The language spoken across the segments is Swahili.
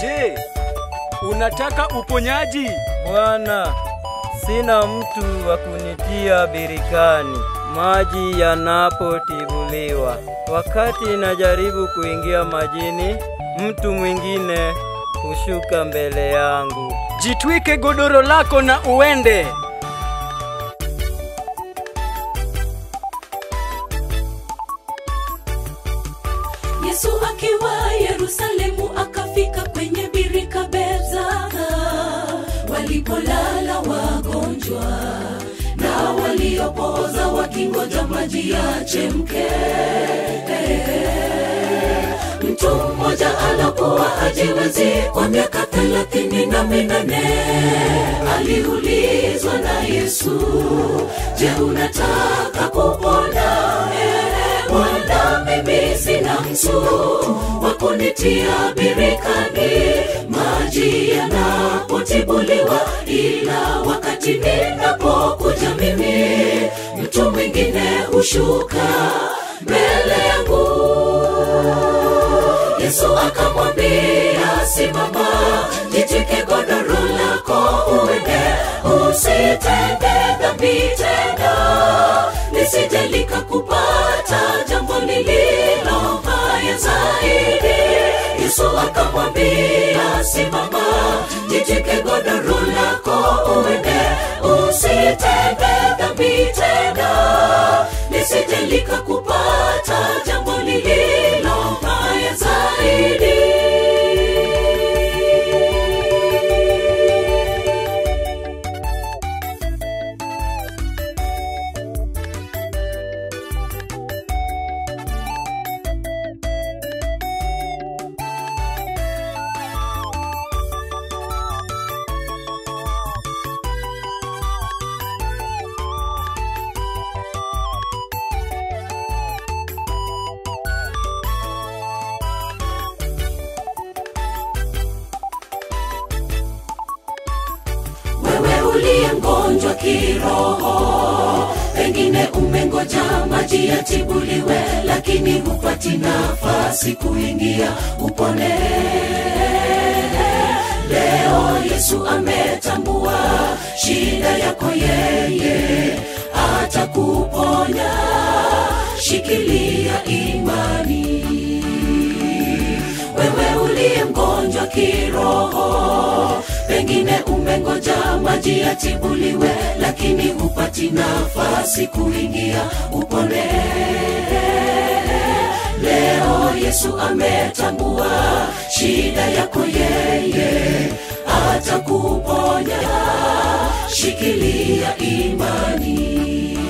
Je, unataka uponyaji? Bwana, sina mtu wa kunitia birikani maji yanapotibuliwa. Wakati najaribu kuingia majini, mtu mwingine hushuka mbele yangu. Jitwike godoro lako na uende. Yesu akiwa Yerusalemu akafika kwenye birika Bethesda walipolala wagonjwa na waliopooza wakingoja maji yachemke. Mtu mmoja alokuwa hajiwezi kwa miaka thelathini na minane aliulizwa na Yesu, je, unataka kupona? Eh, Bwana, mimi sina mtu wa kunitia birikani maji yanapotibuliwa, ila wakati ninapokuja mimi mtu mwingine hushuka mbele yangu. Yesu akamwambia, simama, jitwike godoro lako uende, usitende dhambi tena, lisije likakupata jambo lililo baya zaidi. Yesu akamwambia, simama, jitwike godoro lako uende, usitende dhambi tena, lisije likakupata jambo lililo baya zaidi. wewe uliye mgonjwa kiroho pengine umengoja maji yatibuliwe lakini hupati nafasi kuingia upone leo yesu ametambua shida yako yeye atakuponya shikilia imani wewe uliye mgonjwa kiroho pengine umengoja maji yatibuliwe lakini hupati nafasi kuingia upone leo yesu ametambua shida yako yeye atakuponya shikilia imani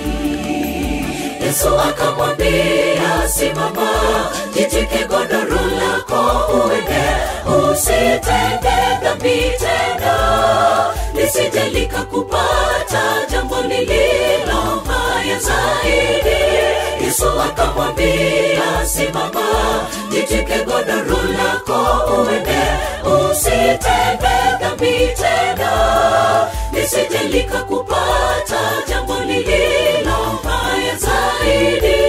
Yesu akamwambia, simama, jitwike godoro lako uende, usitende dhambi tena, lisije likakupata jambo lililo baya zaidi. Yesu akamwambia, simama, jitwike godoro lako uende, usitende dhambi tena, lisije likakupata jambo lililo baya zaidi.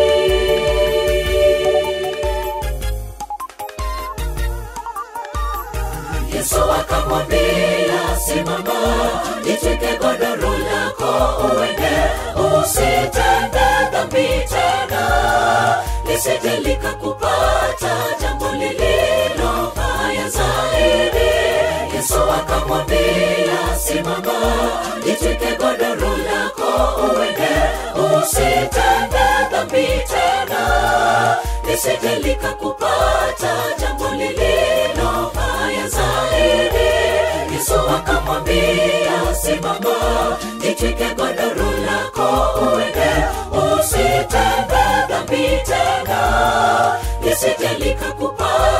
Yesu akamwambia, simama, jitwike godoro lako uende, usitende dhambi tena, lisije likakupata jambo lililo baya zaidi. Yesu akamwambia, simama, jitwike godoro lako uende, usitende dhambi tena, lisije likakupata jambo lililo baya zaidi. Yesu akamwambia, simama, jitwike godoro lako uende, usitende dhambi tena, lisije likakupata